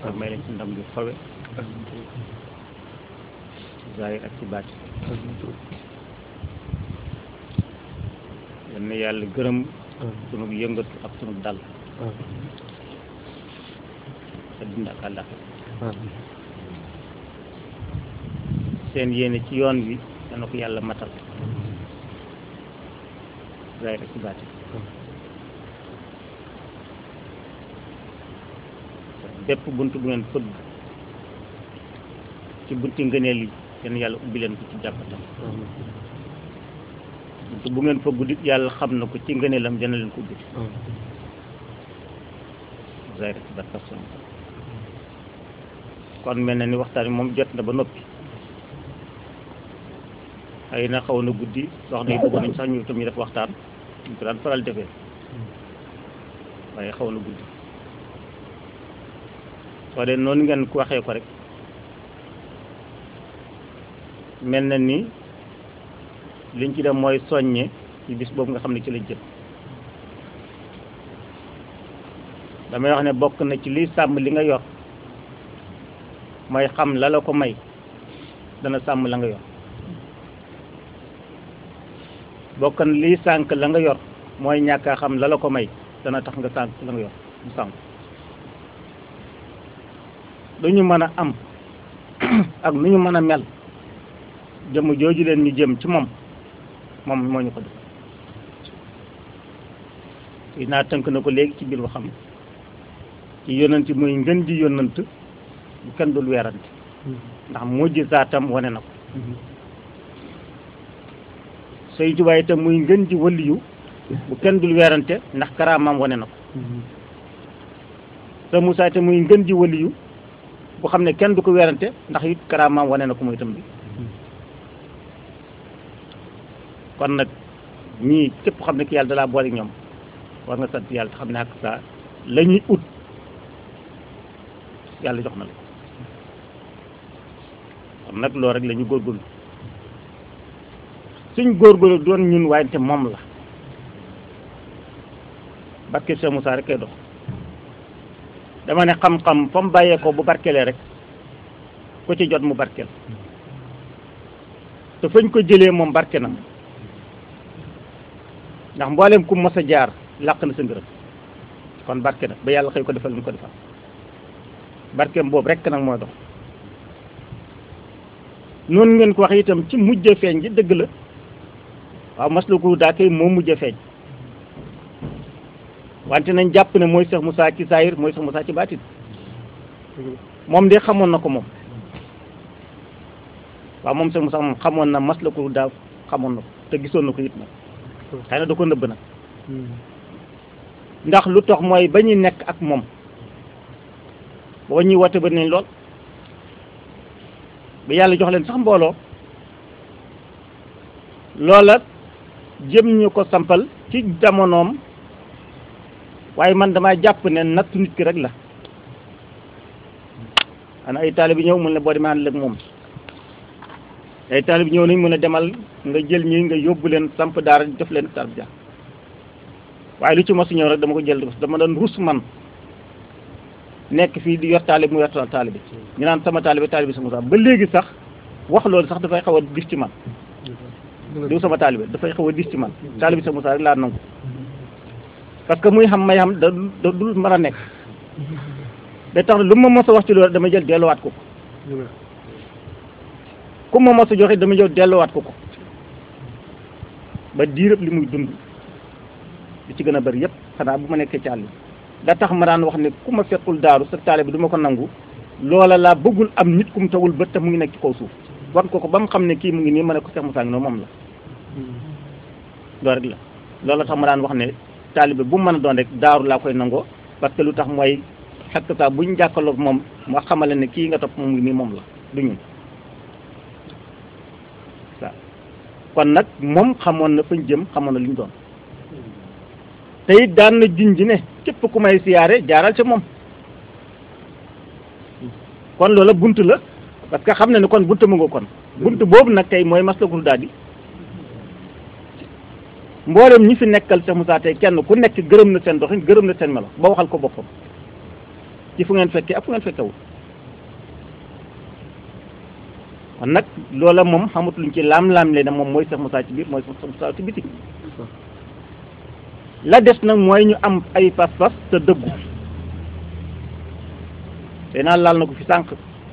te may leen ci ndam yu fawe ci zahir ak ci baati yal na yàlla gërëm sunu yëngatu ak sunu dal adduna ak àllaxira seen yéene ci yoon wi dana ko yàlla matal zahir ak ci baati bépp bunt bu ngeen fëgg ci bunti ngëneel yi yéen yàlla ubbi leen ko ci jàppatam bunt bu ngeen fëggu dit yàlla xam na ko ci ngëneelam dana leen ko ubbi zahir ak ci baati façon kon mel na ni waxtaan wi moom jot na ba noppi xëy na xaw na guddi soxna yi bëggoon nañ sax ñu tam ñu def waxtaan ñu ko daan faral defee waaye xaw na guddi soo dee noonu ngeen ko waxee ko rek mel na ni liñ ci dem mooy soññe ci bis boobu nga xam ne ci la jëm damay wax ne bokk na ci liy sàmm li nga yor mooy xam la la ko may dana sàmm la nga yor bokk na liy sànk la nga yor mooy ñàkk a xam la la ko may dana tax nga sànk la nga yor mu sànk lu ñu mën a am ak nu ñu mën a mel jëmm jooju leen ñu jëm ci moom moom moo ñu ko def i naa tënk na ko léegi ci biir waxam ci yonent muy ngën di yonant bu kenn dul weerante ndax mujj zaatam wane na ko Sëñ Tuubaa itam muy ngën di waliyu bu kenn dul weerante ndax karaamam wane na ko sa Musaa itam muy ngën di waliyu bu xam ne kenn du ko weerante ndax it karaamam wane na ko muy itam bi kon nag ñii képp xam ne ki yàlla dalaa boole ñoom war nga sant yàlla te xam ne ak saa la ñuy ut yàlla jox na la kon nag loolu rek la ñu góorgóorlu suñ góorgóorlu doon ñun waaye te moom la barke Cheikh Moussa rek kay dox dama ne xam-xam fa mu bàyyee ko bu barkelee rek ku ci jot mu barkeel te fañ ko jëlee moom barke na ndax mboolem ku mos a jaar làq na sa ngërëm kon barke na ba yàlla xëy ko defal lu ko defal barkeem boobu rek nag mooy dox noonu ngeen ko wax itam ci mujj feeñ ji dëgg la waaw masluku daa kay moo mujj feeñ wante nañ jàpp ne mooy Cheikh Moussa ci saayir mooy Cheikh Moussa ci baatin moom de xamoon na ko moom waaw moom Cheikh Moussa moom xamoon na masluku daa xamoon na ko te gisoon na ko it nag xëy na da ko nëbb nag ndax lu tax mooy ba ñuy nekk ak moom boo ñuy woote ba nañ lool ba yàlla jox leen sax mbooloo loola jëm ñu ko sampal ci jamonoom waaye man damaa jàpp ne nattu nit ki rek la ana ay taalibe ñëw mun ne boo demee ànd ak moom ay taalibe ñëw nañ mun a demal nga jël ñi nga yóbbu leen samp daara def leen tarbiya waaye lu ci mosu ñëw rek dama ko jël dama doon rus man nekk fii di yor taalibe mu yor taalibe ñu naan sama taalibe taalibe sama sax ba léegi sax wax loolu sax dafay xaw a dis ci man diw sama taalibe dafay xaw a dis ci man taalibe sama sax rek laa nangu parce que muy xam may xam da da dul mën a nekk day tax lu ma mos a wax ci loolu dama jël delluwaat ko ko ku ma mos a joxe dama jël delluwaat ko ko ba diirëb li muy dund li ci gën a bari yëpp xanaa bu ma nekkee ci àll bi da tax ma daan wax ne ku ma fekkul daaru sa taalibe du ma ko nangu loola laa bëggul am nit ku mu tawul bët te mu ngi nekk ci kaw suuf wan ko ko ba mu xam ne kii mu ngi nii ma ne ko Cheikh Moussa ngi noonu moom la loolu rek la loola tax ma daan wax ne taalibe bu mu mën a doon rek daaru laa koy nangoo parce que lu tax mooy xekk saa buñ jàkkaarloog moom moo xamale ne kii nga topp moom ngi nii moom la du ñun waaw kon nag moom xamoon na fañ jëm xamoon na li ñu doon te it daan na junj ne képp ku may siyaare jaaral ca moom kon loola bunt la parce que xam na ne kon bunt mu nga kon bunt boobu nag tey mooy maslakul daal di mboolem ñi fi nekkal Cheikh Moussa tey kenn ku nekk gërëm na seen doxin gërëm na seen melo ba waxal ko boppam ci fu ngeen fekkee ak fu ngeen fekkewul kon nag loola moom xamut luñ ci laam-laam le na moom mooy Cheikh Moussa ci biir mooy Cheikh Moussa ci biti la des nag mooy ñu am ay pas-pas te dëggu te naa laal na ko fi sànq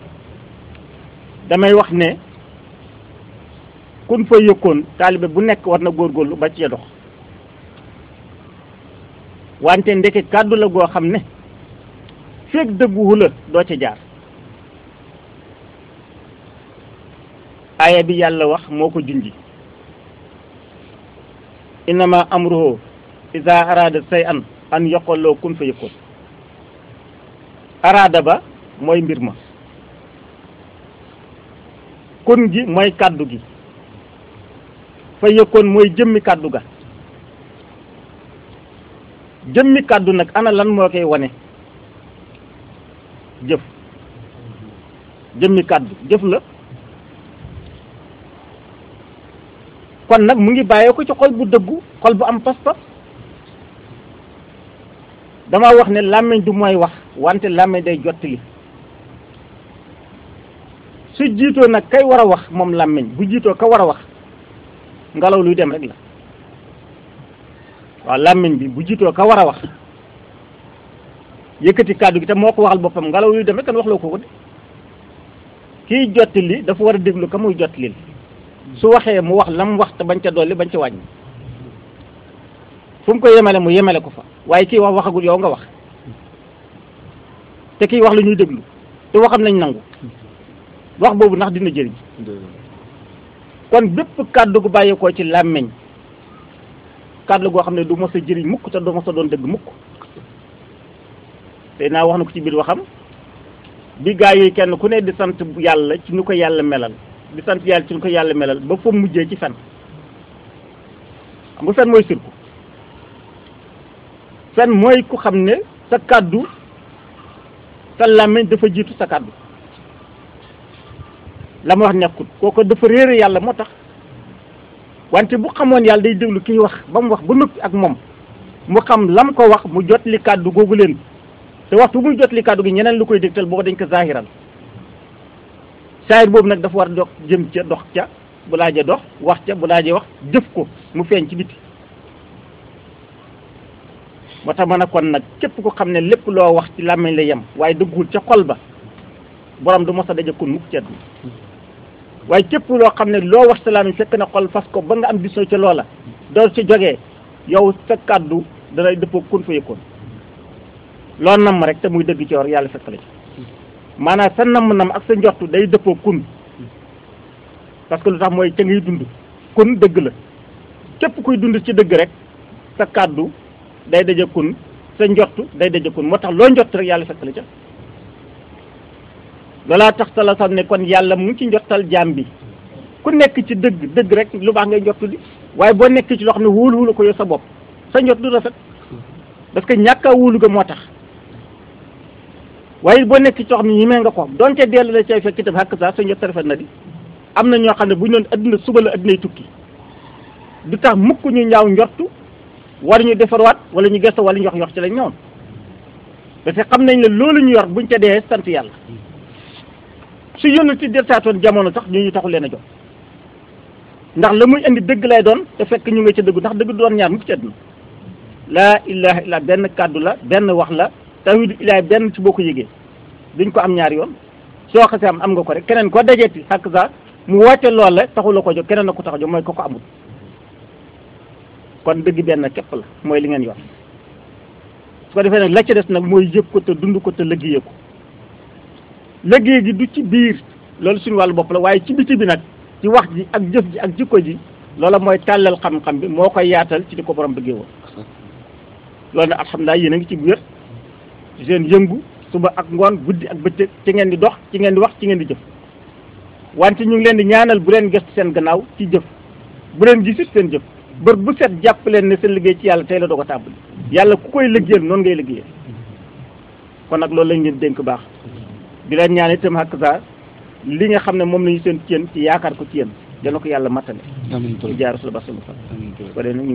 damay wax ne kun fa yëkkoon taalibe bu nekk war na góorgóorlu ba ci dox wante ndeke kàddu la goo xam ne feeg dëgguwu la doo ca jaar aaya bi yàlla wax moo ko junji innama amruhu iza arada say an an yoqaloo kun fa yëkkoon araada ba mooy mbir ma kun gi mooy kàddu gi fa yëkkoon mooy jëmmi kàddu ga jëmmi kàddu nag ana lan moo koy wane jëf jëmmi kàddu jëf la kon nag mu ngi bàyyee ko ci xol bu dëggu xol bu am pas-pas dama wax ne làmmiñ du mooy wax wante làmmiñ day jottali su jiitoo nag kay war a wax moom làmmiñ bu jiitoo ka war a wax ngelaw luy dem rek la waaw làmmiñ bi bu jiitoo ka war a wax yëkkati kàddu gi te moo ko waxal boppam ngelaw luy dem rek kan wax loo ko ko de kiy jottali dafa war a déglu ka muy jottali su waxee mu wax la mu wax te bañ ca dolli bañ ca wàññi fu mu ko yemale mu yemale ko fa waaye kii wax waxagul yow nga wax te kii wax la ñuy déglu te waxam nañ nangu wax boobu ndax dina jëriñ kon bépp kàddu gu bàyyeekoo ci làmmiñ kàddu goo xam ne du mos a jëriñ mukk te du mos a doon dëgg mukk te naa wax na ko ci biir waxam bi gaa yi kenn ku ne di sant yàlla ci ñu ko yàlla melal di sant yàlla ci ñu ko yàlla melal ba fa mujjee ci fen xam nga fen mooy sirku fen mooy ku xam ne sa kàddu sa làmmiñ dafa jiitu sa kàddu la ma wax nekkut kooku dafa réere yàlla moo tax wante bu xamoon yàlla day déglu kiy wax ba mu wax ba noppi ak moom mu xam lam ko wax mu jot li kàddu googu leen te waxtu muy jot li kàddu gi ñeneen lu koy dégtal booba dañ ko zahiral saahir boobu nag dafa war dox jëm ca dox ca bu laajee dox wax ca bu laajee wax jëf ko mu feeñ ci biti moo tax ma ne kon nag képp ko xam ne lépp loo wax ci làmmiñ la yem waaye dëggul ca xol ba borom du mos a daje kun mukk ci àdduna waaye képp loo xam ne loo wax sa làmmiñ fekk na xol fas ko ba nga am bisoo ca loola doo ci jógee yow sa kàddu danay dëppoo kun fa yëkkoon loo namm rek te muy dëgg ci war yàlla fekk la ci maanaam sa namm-nam ak sa njortu day dëppoo kun parce que lu tax mooy ca ngay dund kun dëgg la képp kuy dund ci dëgg rek sa kàddu day daje kun sa njortu day daje kun moo tax loo njort rek yàlla fekk la ca loolaa tax sala sax ne kon yàlla mu ngi ci njortal jaam bi ku nekk ci dëgg dëgg rek lu baax ngay njortu di waaye boo nekk ci loo xam ne wóolu wóolu ko yow sa bopp sa njort du rafet parce que ñàkk a wóolu ga moo tax waaye boo nekk ci loo xam ne ñimee nga ko donte dellu la cay fekk itam xàkk saa sa njort rafet na di am na ñoo xam ne bu ñu doon adduna suba la addunay tukki du tax mukk ñu ñaaw njortu war ñu defarwaat wala ñu gëstu wala ñu wax yox ci lañ ñoom parce que xam nañ ne loolu ñu yor buñ ca dee sant yàlla su yónn ci deltaatoon jamono sax ñu ñu taxu leen a jox ndax la muy indi dëgg lay doon te fekk ñu nga ca dëggu ndax dëgg du doon ñaar mukk ci àdduna laa ilaha illa benn kàddu la benn wax la tawhidu ilahi benn ci boo ko yëgee duñ ko am ñaari yoon soo xasee am am nga ko rek keneen ko dajeeti xàkk sa mu woote lool la taxu la ko jóg keneen na ko tax a jóg mooy ko ko amul kon dëgg benn képp la mooy li ngeen yor su ko defee nag la ca des nag mooy yëg ko te dund ko te liggéeyee ko liggéey gi du ci biir loolu suñu wàllu bopp la waaye ci biti bi nag ci wax ji ak jëf ji ak jikko ji loola mooy tàllal xam-xam bi moo koy yaatal ci di ko borom bëggee woon loolu nag alhamdulilah yéen a ngi ci wér ci seen yëngu suba ak ngoon guddi ak bëccëg ci ngeen di dox ci ngeen di wax ci ngeen di jëf wante ñu ngi leen di ñaanal bu leen gëstu seen gannaaw ci jëf bu leen gisit seen jëf bër bu set jàpp leen ne seen liggéey ci yàlla tey la doo ko tàmbali yàlla ku koy liggéeyal noonu ngay liggéeyal kon nag loolu lañ leen dénk baax di leen ñaan itam xàkk saa li nga xam ne moom lañu seen ci yéen ci yaakaar ko ci yéen dana ko yàlla mattale amiin ci jaar rasul ba sallallahu alayhi wa sallam